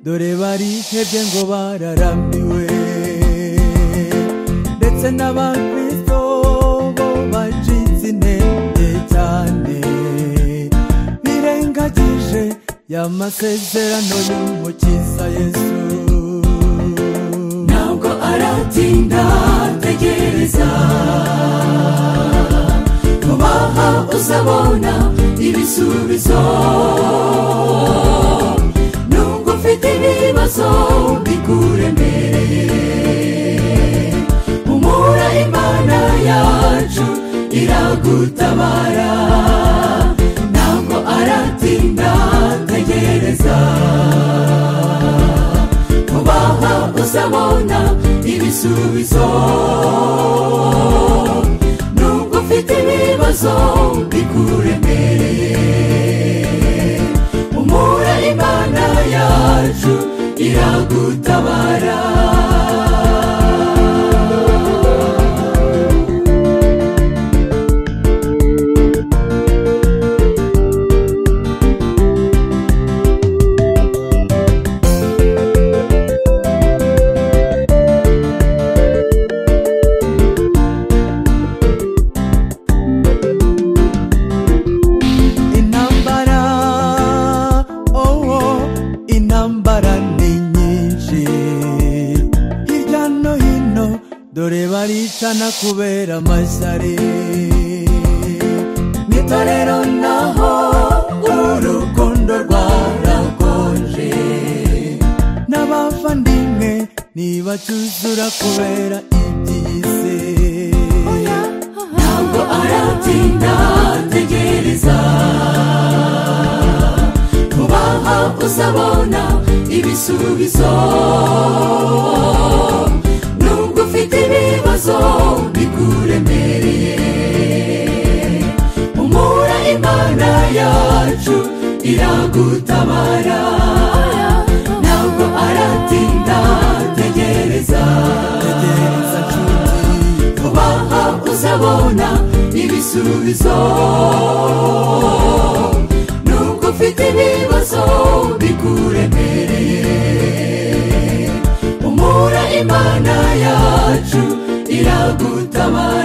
dore barihebye ngo bararambiwe ndetse n'abakristo bo bacitse intege cyane birengagije ya masezerano y'umukiza yesu ntabwo aratinda tegereza kubaha uzabona ibisubizo nubwo ufite ibibazo bikure mbere humura imana yacu iragutabara ntabwo aratinda tegereza kubaha uzabona ibisubizo nubwo ufite ibibazo bikuremereye umura imana yacu iragutabara intambara owo intambara ni nyinshi hirya no hino dore baricana kubera amashyari mu itorero naho urukundo rwarakonje n'abavandimwe ntibacyuzura kubera iby'isi ntabwo aratinda tegereza kubaha uzabona ibisubizo nubwo ufite ibibazo bikuremereye umura imana yacu iragutabara ntabwo aratinda tegereza tegereza nshuti kubaha uzabona ibisubizo nubwo ufite ibibazo bikuremereye umura imana yacu iragutabara